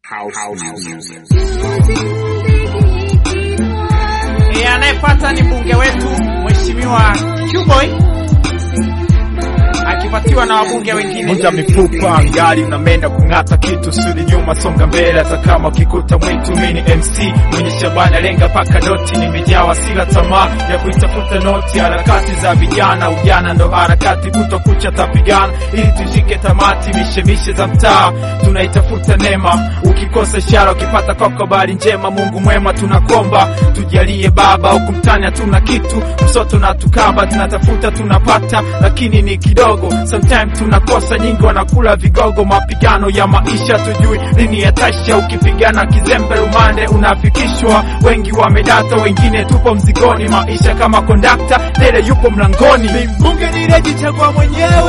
E, anayepata ni mbunge wetu Mheshimiwa Qboy akipatiwa na wabunge wengine. Vunja mifupa angali unamenda kung'ata kitu sudi nyuma songa mbele hata kama ukikuta mwitu mini MC mwenye shabani lenga paka doti nimejawa sila tamaa ya kuitafuta noti harakati za vijana ujana ndo harakati kutokucha tapigana ili tushike tamati mishemishe za mtaa tunaitafuta neema ukikosa ishara ukipata kwako habari njema Mungu mwema tunakomba tujalie baba huku mtani hatuna kitu msoto na tukaba tunatafuta tunapata lakini ni kidogo sometime tunakosa nyingi wanakula vigogo mapigano ya maisha tujui lini yatasha ukipigana kizembe rumande unafikishwa wengi wamedata wengine tupo mzigoni maisha kama kondakta dele yupo mlangoni mbunge nilejichagua mwenyewe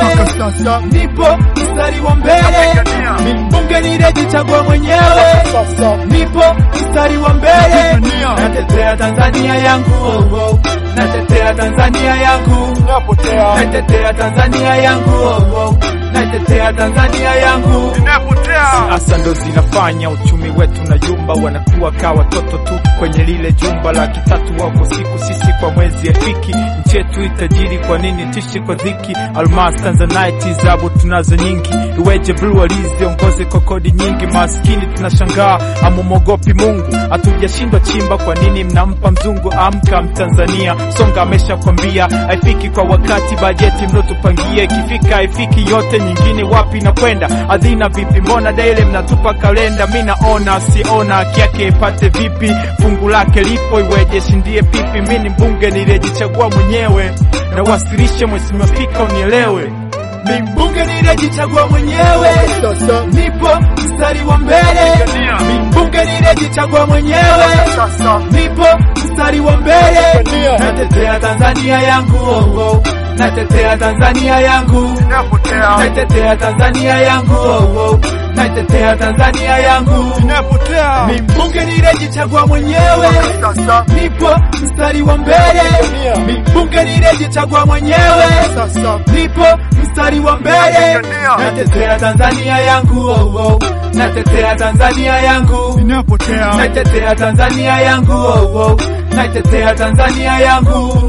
nipo mstari wa mbele mbunge nilejichagua mwenyewe nipo mstari wa mbele natetea Tanzania yangu oh, oh. natetea Tanzania yangu natetea Tanzania yangu oh, oh. natetea Tanzania yangu siasa ndo zinafanya uchumi wetu na yumba wanakuwa ka watoto tu kwenye lile jumba laki tatu wako siku sisi kwa mwezi afiki nchi yetu itajiri kwa nini tishi kwa dhiki almas tanzanite zabu tunazo nyingi iweje blue aliziongoze kwa kodi nyingi maskini tunashangaa amumogopi mungu hatujashindwa chimba kwa nini mnampa mzungu amka mtanzania songa ameshakwambia haifiki kwa wakati bajeti mlotupangia ikifika haifiki yote nyingine wapi na kwenda adhina vipi mbona daile mnatupa kalenda mi naona siona haki yake ipate vipi fungu lake lipo iweje shindie pipi mi ni mbunge niliyejichagua mwenyewe na wasilishe mheshimiwa spika unielewe mi mbunge niliyejichagua mwenyewe nipo mstari wa mbele mi mbunge niliyejichagua mwenyewe nipo mstari wa mbele natetea Tanzania yangu oh, oh. natetea Tanzania yangu natetea Tanzania yangu oh, oh. natetea Tanzania yangu mi mbunge niliyejichagua mwenyewe nipo mstari wa mbele mi mbunge niliyejichagua mwenyewe nipo mstari wa mbele natetea Tanzania yangu oh, oh. natetea Tanzania yangu natetea Tanzania yangu oh, oh. natetea Tanzania yangu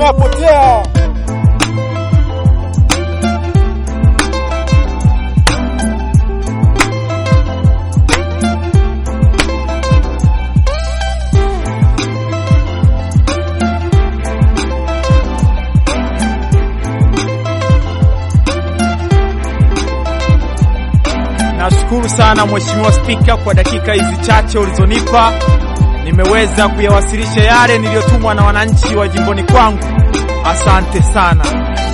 Nashukuru sana Mheshimiwa Spika kwa dakika hizi chache ulizonipa. Nimeweza kuyawasilisha yale niliyotumwa na wananchi wa jimboni kwangu. Asante sana.